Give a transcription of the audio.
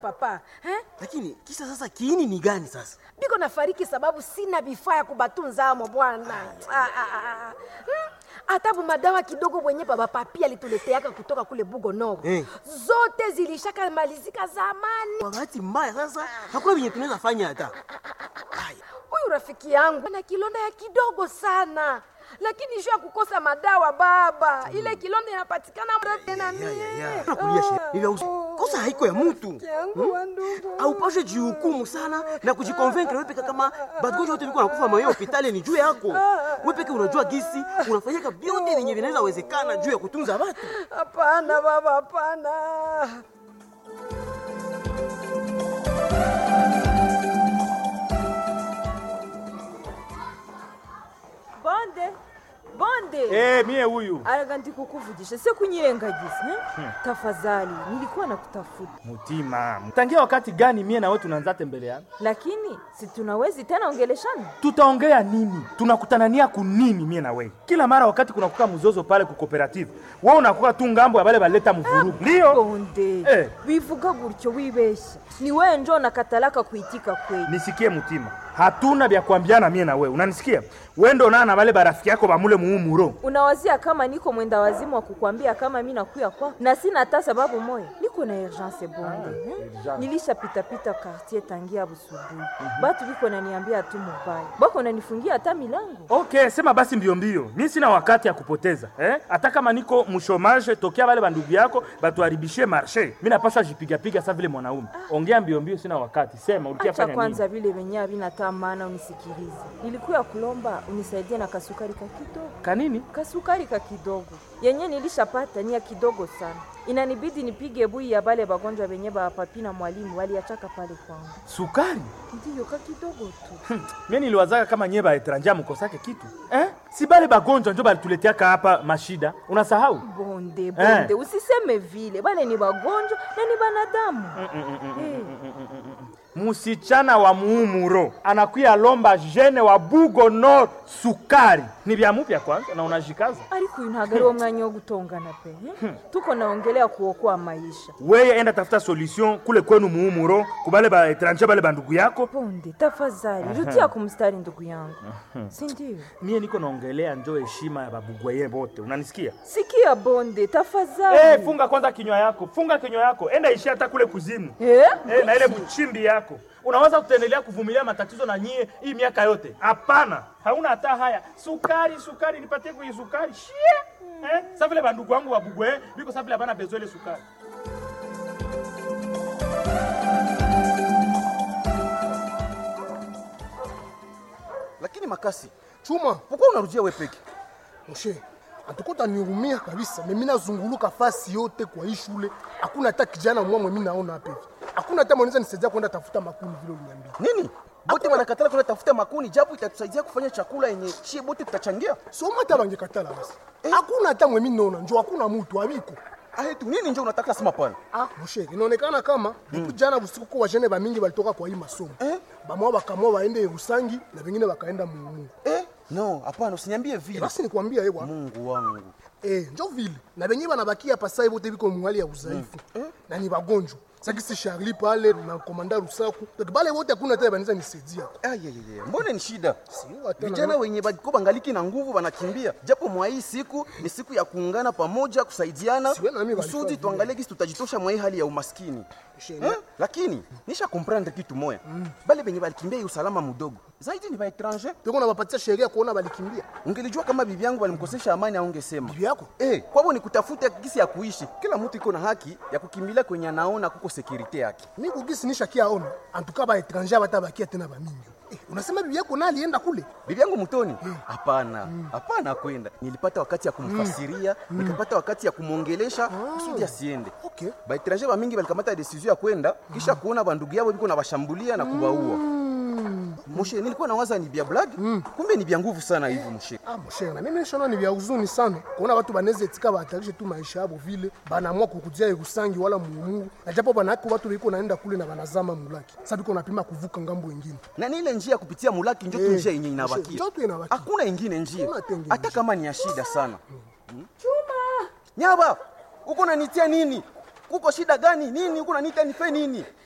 papa eh? Lakini kisa sasa kiini ni gani sasa? biko nafariki sababu sina vifaa ya kubatunzamo bwana Ah, ah, ah, ah. Hmm? hata madawa kidogo wenye baba papi alituleteaka kutoka kule bugo noro Eh. zote zilishaka malizika zamani Kwa bahati mbaya sasa hakuna venye tunaweza fanya hata. huyu rafiki yangu ana kilonda ya kidogo sana lakini sho ya kukosa madawa baba ile kilonda inapatikana mrefu na mie Nakulia she. Ni vya usi- Kosa haiko ya mtu. Rafiki yangu wa ndugu Haupashe jihukumu sana na kujikonvaincre wewe peke kama bagonjwa wote viko nakufa mayo hospitali ni juu yako. Wewe peke unajua gisi unafanyaka vyote vyenye vinaweza wezekana juu ya kutunza watu. hapana baba hapana bonde bonde Eh, mie huyu araga ndikukuvugisha se kunyirengagiza eh? tafadhali nilikuwa nakutafuta mutima tangia wakati gani mie nawe tunaanza tembeleana lakini si tunawezi tena ongeleshana tutaongea nini tunakutanania kunini mie na wewe kila mara wakati kunakuka mzozo pale ku cooperative wewe unakuwa tu ngambo ya bale baleta mvurugu ndio bonde Eh. bivuga gutyo wibesha ni wewe njo nakatalaka kuitika kweli nisikie mutima hatuna vya kuambiana mie na wewe unanisikia wewe ndo naa na bale barafiki yako bamule muumuro unawazia kama niko mwenda wazimu wa kukwambia kama mi nakuya kwako na sina hata sababu moya niko na urgence bonde eh? urgence. nilishapitapita quartier tangia busubuhi batu biko naniambia tu mubaya bako nanifungia hata milango okay sema basi mbio mbio mi sina wakati ya kupoteza eh? hata kama niko mshomage tokea bale bandugu yako batuharibishie marshe mi napaswa jipigapiga sa vile mwanaume ongea mbio mbio sina wakati sema ulikia acha fanya kwanza nini vile venye havina maana unisikilize nilikuya kulomba unisaidie na kasukari ka kidogo kanini kasukari ka kidogo yenye nilishapata ni ya kidogo sana inanibidi nipige bui ya bale bagonjwa benye bapapi na mwalimu waliachaka pale kwangu sukari ndiyo ka kidogo tu mie niliwazaka kama nyie baetranja mukosake kitu eh? si bale bagonjwa njo balituleteaka hapa mashida unasahau bonde bonde usiseme vile bale ni bagonjwa na ni banadamu Eh, musichana wa muumuro anakuya lomba jene wa bugo nord sukari ni vya mupya kwanza na unajikaza ariko uyu ntabwo ari wo mwanya wo gutongana pe eh? tuko naongelea kuokoa maisha weye enda tafuta solution kule kwenu muumuro kubale baetranja bale bandugu yako bonde tafadhali rudia kumstari ndugu yangu si ndio mie niko naongelea njo heshima ya babugwaye bote unanisikia sikia bonde tafadhali hey, funga kwanza kinywa yako funga kinywa yako enda ishi hata kule kuzimu Eh? hey, na ile mchimbi yako unaweza kutendelea kuvumilia matatizo na nyie hii miaka yote hapana hauna hata haya sukari sukari nipatie kwenye sukari shie eh? sa vile bandugu wangu wabugwe biko sa vile abana bezo ile sukari lakini makasi chuma pourquoi unarudia we peke moshe antukuta niumia kabisa mimi nazunguluka fasi yote kwa hii shule hakuna hata kijana mwamwe mimi naona hapa hivi hakuna hata mwanaweza nisaidia kwenda tafuta makuni vile uliniambia nini bote wanakatala kwenda tafuta makuni japo itatusaidia kufanya chakula yenye shie bote tutachangia soma hata bangekatala basi hakuna hata mwe mimi naona njo hakuna mtu abiko ahetu nini njo unataka sema pana ah moshe inaonekana kama depuis jana usiku kwa wajene bamingi balitoka kwa hii masomo Eh? bamwa bakamwa waende Rusangi na vingine bakaenda Mumu eh? no hapana usiniambie vile basi nikwambia ewa mungu wangu Eh, njo vile na benye banabakia pasai bote biko mwali ya udhaifu na ni bagonjwa sakisi Charlie pale na komanda Rusaku donc bale wote hakuna hata banaweza nisaidia ayayaya mbone ni shida Sio, hata vijana na- wenye badiko bangaliki na nguvu wanakimbia japo mwa hii siku ni siku ya kuungana pamoja kusaidiana Siwe na mimi kusudi walifanya tuangalie gisi tutajitosha mwa hii hali ya umaskini Shene. eh? lakini nisha komprendre kitu moya bale benye balikimbia hii usalama mudogo zaidi ni baetranger Tuko na bapatia sheria kuona balikimbia ungelijua kama bibi yangu walimkosesha amani aungesema bibi yako Eh, kwabo ni kutafuta gisi ya kuishi. Kila mtu iko na haki ya kukimbilia kwenye anaona kuko sekurite yake. mi kugisi nishakia ona antuka ba etranger batabakia tena bamingi eh, unasema bibi yako na alienda kule Bibi yangu mtoni? Hapana, hapana kwenda. Nilipata wakati ya kumfasiria, nikapata wakati ya kumwongelesha kusudi asiende. okay Baetranger ba mingi balikamata decision ya kwenda kisha kuona bandugu yao biko na bashambulia na kubaua. Moshe, nilikuwa nawaza ni bia blague, kumbe ni bia nguvu sana hivi moshe. ah moshe na mimi nishona ni vya huzuni sana kuona watu banaweza etika bahatarishe tu maisha yabo vile banaamua kukudia Irusangi wala Mumungu na japo banako watu biko naenda kule na banazama mulaki sasa biko napima kuvuka ngambo wengine na ni ile njia ya kupitia mulaki njo tu Eh, njia yenye inabakia njo tu inabakia. hakuna ingine njia Hakuna tena hata njia. kama ni ya shida sana chuma nyaba uko nanitia nini kuko shida gani nini uko nanita nife nini